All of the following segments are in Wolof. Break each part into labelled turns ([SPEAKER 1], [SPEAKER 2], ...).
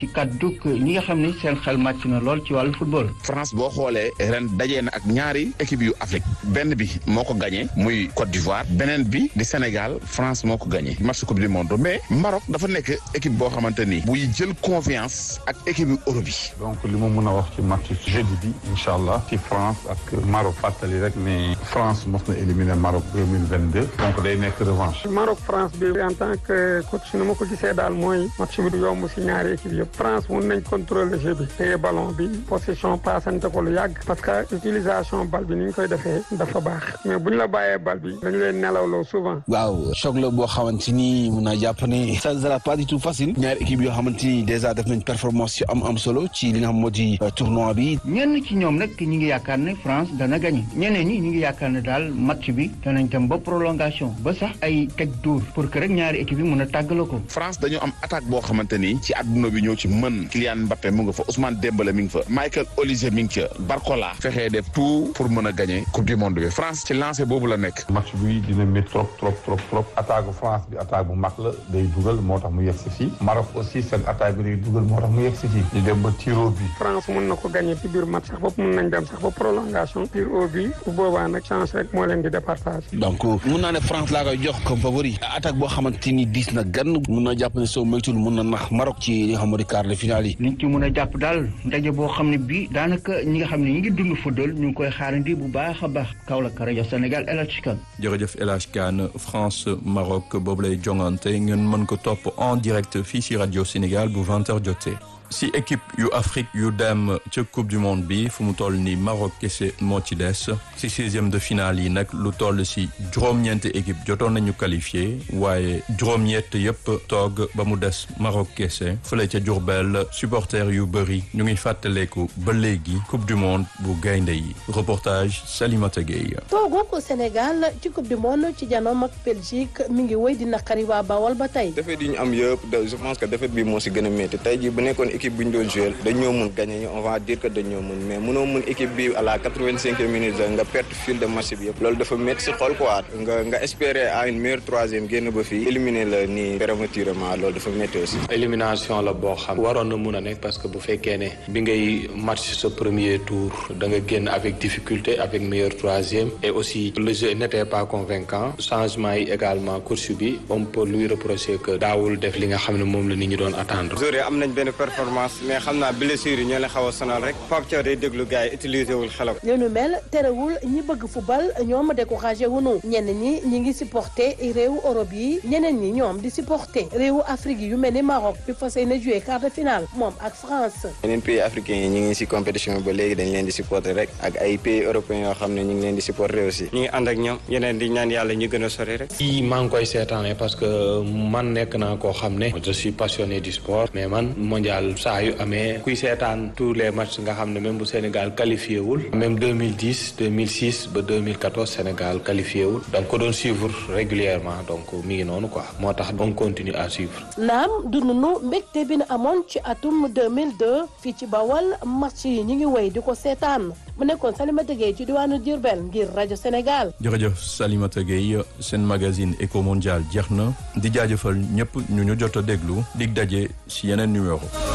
[SPEAKER 1] ci kàddu ñi nga xam ne seen xel màcc na lool ci wàllu football.
[SPEAKER 2] France boo xoolee ren dajee na ak ñaari équipe yu Afrique benn bi moo ko gagné muy Côte d'Ivoire beneen bi di Sénégal France moo ko gagné match coupe du monde mais Maroc dafa nekk équipe boo xamante ni buy jël confiance ak équipe yu Europe yi.
[SPEAKER 3] donc li ma mën a wax ci match jeudi bi incha allah ci France ak Maroc fàttali rek ne France mos na éliminer Maroc deux mille vingt deux donc day nekk revanche.
[SPEAKER 4] Maroc France bi en tant que coach ni ma ko gisee daal mooy match bi du yomb si ñaari équipe yëpp France mun nañ contrôler jeu bi téye ballon bi possession passante ko lu yàgg parce que utilisation bal bi ni ñu koy defee dafa baax mais bu ñu la bàyyee bal bi dañu leen nelawloo souvent.
[SPEAKER 5] waaw choc la boo xamante ni mun naa jàpp ne ça sera pas du tout facile ñaari équipe yoo xamante ni déjà def nañ performance yu am am solo ci li nga xam moo di tournoi bi.
[SPEAKER 1] ñenn ci ñoom nag ñi ngi yaakaar ne France dana gagné ñeneen ñi ñi ngi yaakaar ne daal match bi danañ dem ba prolongation ba sax ay teg dóor pour que rek ñaari équipe yi mën a tàggaloo ko.
[SPEAKER 2] France dañoo am attaque boo xamante ni ci àdduna bi ñoo ci mën Kylian Mbappé mu nga fa Ousmane Dembélé mi ngi fa Michael Olise mi ngi ca Barcola fexee def tout pour mën a gagné coupe du monde bi France ci lancé boobu la nekk.
[SPEAKER 3] match bi dina métti trop trop trop trop attaque bu France bi attaque bu mag la day dugal moo tax mu yegg si fii Maroc aussi seen attaque bi day dugal moo tax mu yegg si fii ñu dem ba tiro bi.
[SPEAKER 4] France mun na ko gagné ci biir match sax bopp mun nañ dem sax ba prolongation tir au but bu boobaa nag chance rek moo leen di départage.
[SPEAKER 5] donc mun naa ne France laa koy jox comme favori attaque boo xamante ni diis na gan mun na jàpp ne soo moytul mun na nax Maroc ci li nga xam moo di quart de finale yi.
[SPEAKER 1] liñ ci mun a jàpp daal ndaje boo xam ne bii daanaka ñi nga xam ne ñi ngi dund football ñu ngi koy xaarandi bu baax a baax Kaolack rajo Sénégal El Hadj Kane.
[SPEAKER 6] jërëjëf El Hadj Kane France Maroc boobu lay jongante ngeen mën ko topp en direct fii si rajo Sénégal bu 20h jotee. si équipe yu Afrique yu dem ca coupe du monde bi fu mu toll ni Maroc kese moo ci des si sixième de finale yi nag lu toll si juróom-ñeenti équipe jotoon nañu qualifié waaye juróom-ñett yëpp toog ba mu des Maroc kese fële ca Diourbel supporters yu bëri ñu ngi fàttaleeku ba léegi coupe du monde bu gaynde yi reportage Salimata Gueye.
[SPEAKER 7] toogu ko Sénégal ci coupe du monde ci janoom ak Belgique mi ngi wéy di naqari waa Bawol ba tey.
[SPEAKER 8] défaite yi ñu am yëpp je pense que défaite bi moo si gën a métti tey jii bu nekkoon équipe bu ñu doon joué dañoo mun gagné on va dire que dañoo mun mais mënoo mun équipe bi à la quatre-vingt-cinquième minute nga perte fil de match bi yëpp loolu dafa métti si xol quoi nga nga espérer à une meilleure troisième génn ba fii éliminer la nii prématurément loolu dafa métti aussi.
[SPEAKER 9] élimination la boo xam waroon na mun a nekk parce que bu fekkee ne bi ngay match sa premier tour da nga génn avec difficulté avec meilleur troisième et aussi le jeu n'était pas convaincant changement yi également course bi on peut lui reprocher que daawul def li nga xam ne moom la nit ñi doon attendre.
[SPEAKER 8] am nañ benn performance mais xam naa blessure yi ñoo leen xaw a sonal rek Pape Thiaw day déglu gars yi utiliser wul xelam.
[SPEAKER 7] li nu mel terewul ñi bëgg football ñoom découragé wunu ñenn ñi ñi ngi supporter réewu Europe yi ñeneen ñi ñoom di supporter réewu Afrique yi yu mel ni Maroc bi fas yéene joué quart de finale moom ak France.
[SPEAKER 8] yeneen pays africains yi ñu ngi si compétition ba léegi dañ leen di supporter rek ak ay pays européens yoo xam ne ñu ngi leen di supporter aussi. ñu ngi ànd ak ñoom yeneen di ñaan yàlla ñu gën a sori rek.
[SPEAKER 9] i maa ngi koy seetaane parce que man nekk naa koo xam ne je suis passionné du sport mais man mondial saa yu amee kuy seetaan tous les matchs nga xam ne même bu Sénégal qualifié wul même 2010 2006 ba 2014 Sénégal qualifié wul donc ko doon suivre régulièrement donc mi ngi noonu quoi moo tax on continue à suivre.
[SPEAKER 7] naam dununu mbégte bi na amoon ci atum 2002 fii ci Bawol match yi ñu ngi wéy di ko seetaan mu nekkoon Salimata Gueye ci diwaanu Diourbel ngir rajo Sénégal.
[SPEAKER 6] jërëjëf Salimata Gueye seen magazine Eco Mondial jeex na di jaajëfal ñëpp ñu ñu jot a déglu dig daje si yeneen numéro.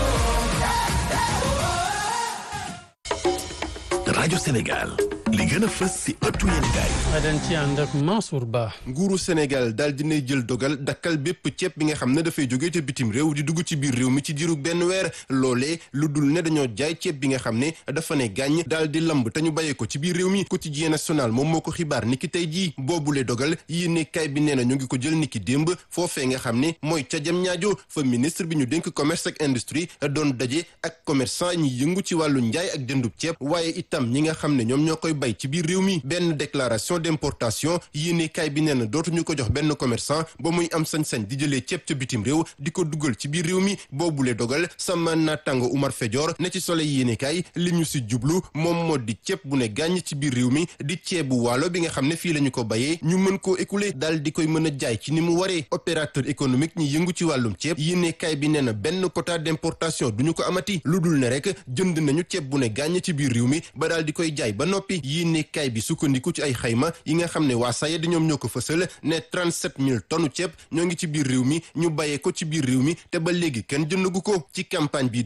[SPEAKER 10] rajo Sénégal li gën a fës si ëttu yéenekaay
[SPEAKER 11] dañ ci ànd ak Mansour Ba.
[SPEAKER 12] nguuru Sénégal daal dinay jël dogal dakkal bépp ceeb bi nga xam ne dafay jóge ca bitim réew di dugg ci biir réew mi ci diirug benn weer loolee lu dul ne dañoo jaay ceeb bi nga xam ne dafa ne gàññ daal di lamb te ñu bàyyee ko ci biir réew mi quotidien national moom moo ko xibaar niki tey jii boobule dogal yéenekaay bi nee na ñu ngi ko jël niki démb foofee nga xam ne mooy ca jam ñaajo fa ministre bi ñu dénk commerce ak industrie doon daje ak commerçant ñi yëngu ci wàllu njaay ak jëndub ceeb waaye itam ñi nga xam ne ñoom ñoo koy bay ci biir réew mi benn déclaration d'importation yéene kaay bi nee na dootuñu ko jox benn commerçant ba muy am sañ-sañ di jëlee ceeb ca bitim réew di ko dugal ci biir réew mi boobule dogal sama naataango Umar Fejoor ne ci Soleil yéene kaay li ñu si jublu moom moo di ceeb bu ne gàññ ci biir réew mi di ceebu waalo bi nga xam ne fii la ñu ko bayee ñu mën koo écouler daal di koy mën a jaay ci ni mu waree opérateur économique ñi yëngu ci wàllum ceeb yéene kaay bi nee na benn quota d'importation duñu ko amati lu dul ne rek jënd nañu ceeb bu ne gàññ ci biir réew mi ba daal di koy jaay ba noppi yi nekkaay bi sukkandiku ci ay xayma yi nga xam ne waa SAED ñoom ñoo ko fësal ne 37000 tonnes ceeb ñoo ngi ci biir réew mi ñu bàyyee ko ci biir réew mi te ba léegi kenn jëndagu ko ci campagne bi